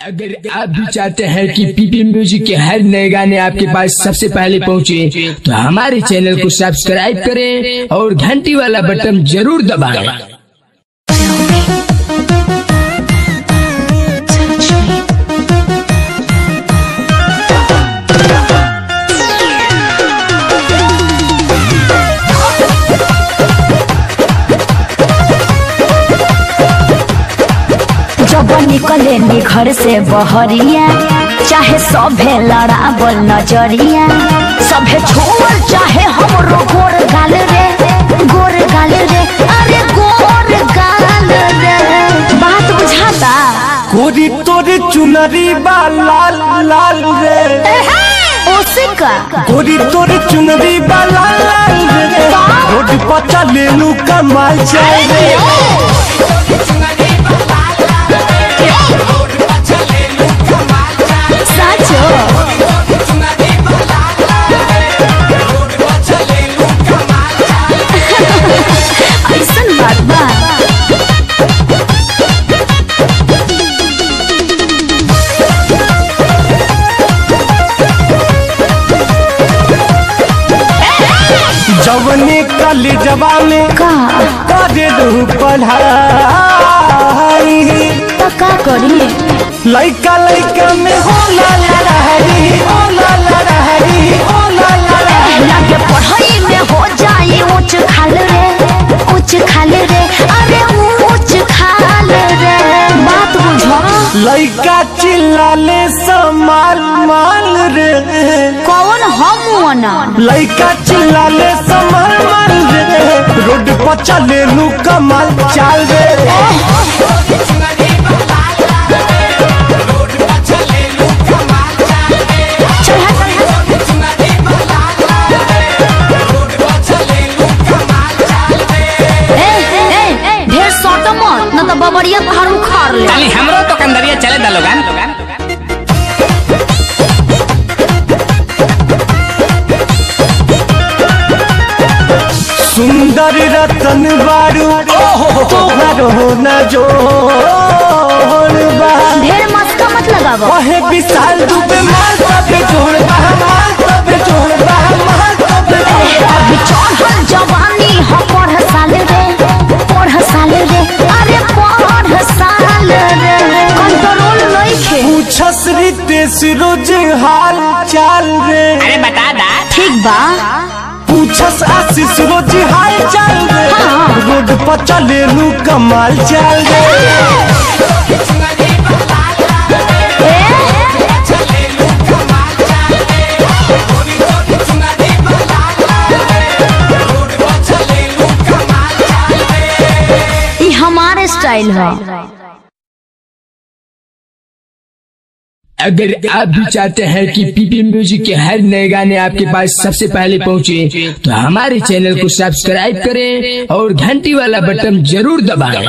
अगर आप भी चाहते हैं कि पीपी म्यूजिक के हर नए गाने आपके पास सबसे पहले पहुंचे, तो हमारे चैनल को सब्सक्राइब करें और घंटी वाला बटन जरूर दबाएं। जब निकले नी घर से बहरिया चाहे सभे लड़ावल नजरिया सभे छोड़ चाहे हमरो गोर गाल रे गोर गाल रे अरे गोर गाल रे बात बुझाता कोरी तोरे चुनरी बा लाल लाल रे ओसिका कोरी तोरे चुनरी बा लाल लाल रे रोड पर चले लू कमाल जाए रे साचो ऐसन बात बा जवने कल जवाने का करे दू पढ़ाई तो का करी लइका लइका में होला लड़ाई होला लड़ाई होला लड़ाई लागे पढ़ाई में हो जाए ऊंच खाल रे ऊंच खाल रे अरे ऊंच खाल रे बात बुझो लइका चिल्लाले समाल माल रे कौन हम ना लइका चिल्लाले समाल माल रे रोड पर चले लू कमाल चाल रे ढेर सट मत न तो बबरिया पहाड़ उखाड़ ले खाली हमरो तो कंदरिया चले दा लोगन सुंदर रतन बारू तोहरो न जोड़ बा ढेर मस्का मत लगावो वहे विशाल दुबे मार सबे जोड़ बा मार सबे जोड़ बा मार सबे जोड़ बा अभी चढ़ल जवानी हो पढ़ साल रे पढ़ साल रे अरे पढ़ साल रे कंट्रोल नइखे पूछस रितेश रोज हाल चाल रे अरे बता दा ठीक बा पूछस आशीष रोज हाल चाल रे हाँ। रोड पर चले लू कमाल चाल रे ई हमारे स्टाइल है अगर आप भी चाहते हैं कि पीपी म्यूजिक के हर नए गाने आपके पास सबसे पहले पहुंचे, तो हमारे चैनल को सब्सक्राइब करें और घंटी वाला बटन जरूर दबाएं।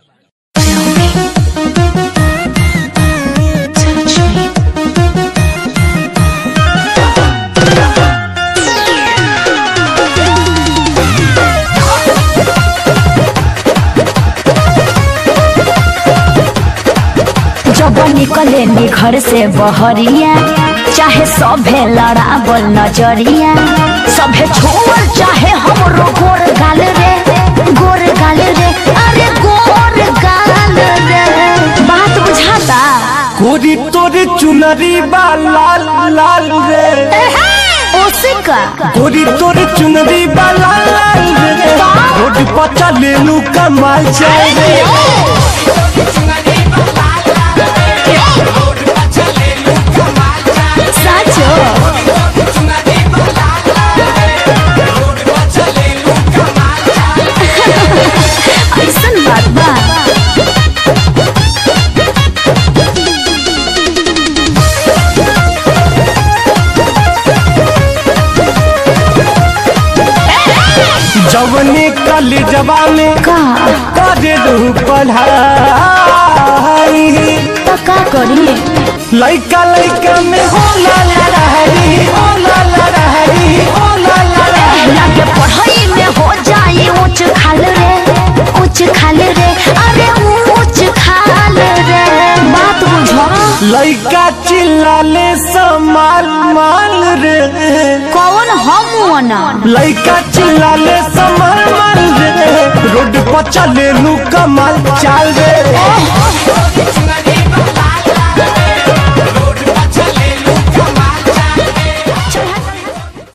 जब निकले नी घर से बहरिया चाहे सभे लड़ावल नजरिया सभे छोड़ चाहे हमरो गोर गाल रे गोर गाल रे अरे गोर गाल रे बात बुझाता कोरी तोरे चुनरी बा लाल लाल रे ओसिका कोरी तोरे चुनरी बा लाल लाल रे रोड पर चले लू कमाल चाल रे साचो ऐसन बात बा जवने कल जवाने का करे दू पढ़ाई तो का करी लइका लइका में होला लड़ाई होला लड़ाई होला लड़ाई लागे पढ़ाई में हो जाए ऊंच खाल रे ऊंच खाल रे अरे ऊंच खाल रे बात बुझो लइका चिल्लाले समाल माल रे कौन हम ना लइका चिल्लाले समाल माल रे रोड पर चले लू कमाल चाल रे